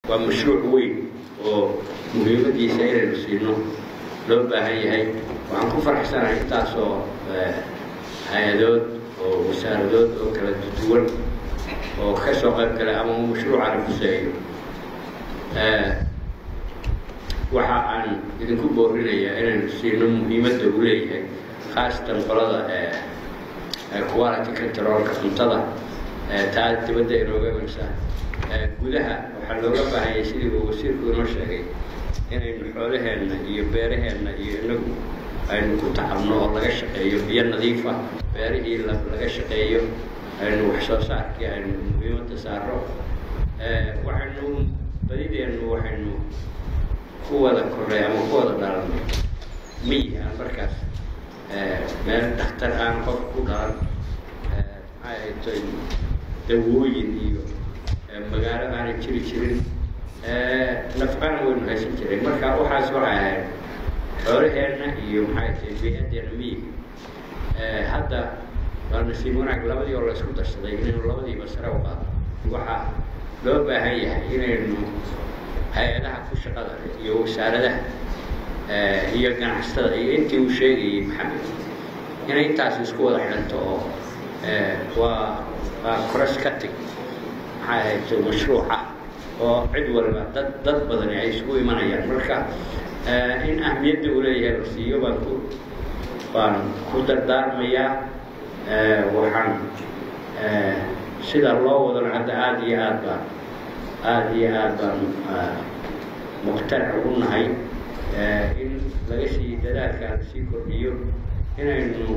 waa mashruuc weyn oo muhiimadiisa inaynu siino loo baahan yahay waxaan ku faraxsanahay intaasoo hay-adood oo wasaaradood oo kala duwan oo ka soo qayb galay ama mashruucana kuseeyo waxa aan idinku boorinayaa inaynu siino muhiimadda uu leeyahay khaasatan qolada quality controlka cuntada taa dibadda inooga imansaa gudaha waxaa looga baahanyay sidii uu wasiirku inoo sheegay inaynu xoolaheenna iyo beeraheenna iyo inagu aynu ku tacabno oo laga shaqeeyo biyo nadiifa beerihii laga shaqeeyo aynu wax soo saarkii aynu muhiimadda saaro waxaynu badideennu waxaynu ku wada kornay ama ku wada dhalanay miyi aan markaas meel dhakhtar aan qof ku dhalan maxay ahaytoy dawooyin iyo magaalo aanay jiri jirin nafqana waynu haysan jiray marka waxaas waxay ahayd xoolaheenna iyo maxay tahay bey-adeena miyiga hadda waa nasiib wanaag labadii oo la isku darsaday inaynu labadiiba sare u qaado waxaa loo baahan yahay inaynu hay-adaha ku shaqada iyo wasaaradaha iyo ganacsatada iyo intii uu sheegayay maxamed inay intaas isku wada xidhanto oo waa waa cross cutting maxay ahayto mashruuca oo cid waliba dad dad badani ay isugu imanayaan marka in ahmiyadda uu leeyahay la siiyo baan ku baan ku dardaarmayaa waxaan sida loo wadana hadda aada iyo aad baan aada iyo aad baan muqtanac ugu nahay in laga sii dadaalka la sii kordhiyo inaynu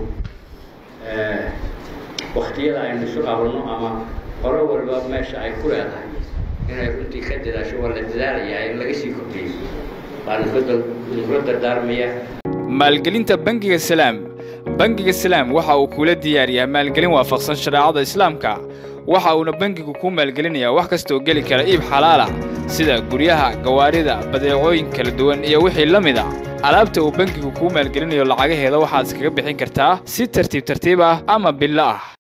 waktiyada aynu isu qabanno ama qolo waliba meesha ay ku leedahay inay runtii ka dadaasho waa la dadaalayaa in laga sii kordhiyo baan kula dardaarmaya maalgelinta bangiga salaam bangiga salaam waxa uu kula diyaariyaa maalgelin waafaqsan shareecada islaamka waxa uuna bangigu kuu maalgelinayaa wax kastaoo geli kara iib xalaalah sida guryaha gawaarida badeecooyin kala duwan iyo wixii la mid a alaabta uu bangigu kuu maalgelinayo lacagaheeda waxaad iskaga bixin kartaa si tartiib tartiib ah ama billo ah